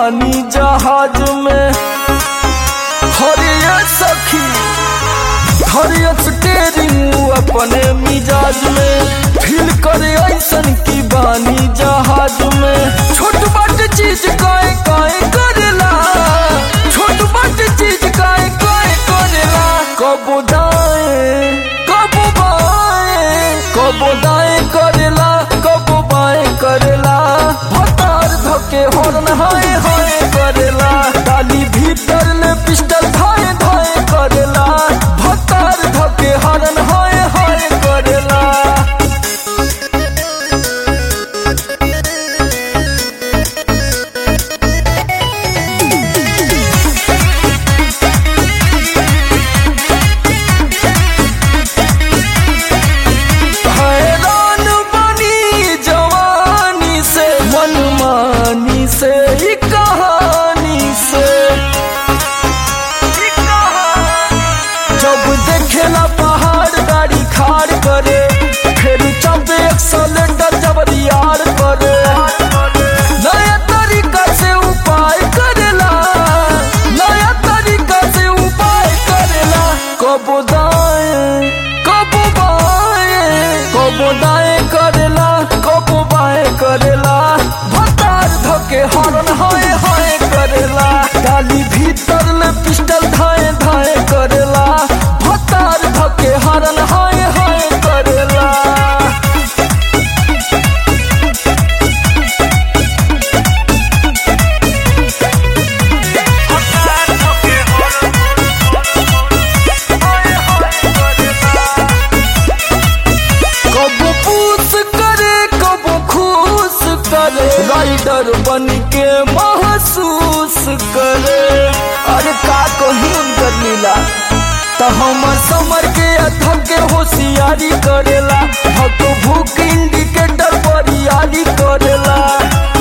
बानी जहाज में हरिया सखी हरिया स्टेरिंग अपने मिजाज में फील करे ऐसन की बानी जहाज में छोट बट चीज काए काए करेला छोट बट चीज काए काए करेला कबो दाएं कबो बाएं कबो दाएं करेला कबो बाएं करेला भतार धके हॉर्न हाय हाय करेला डाली भीतर ले पिस्टल धाए धाए करेला भतार धके हॉर्न हाय हाय करेला हैरान बनी जवानी से मनमानी से ई कहानी से जब देखेला पहाड़ गाड़ी खाड़ करे फिर जब एक्सलेंडर जब यार करे नया तरीका से उपाय करेला नया तरीका से उपाय करेला कबो दाएं कबो बाएं कबो दाएं करेला कबो बाएं करेला भतार धके हॉर्न हाय हाय करेला डाली भीतर ले पिस्टल धाए धाए करेला भतार धके हॉर्न हाय हाय करेला कबो पूस करे कबो खुश करे राइडर बन के महसूस करे अरे का कही उनकर लीला तो हमर समर के अथक के होशियारी करेला भक भूख इंडिकेटर पर यारी करेला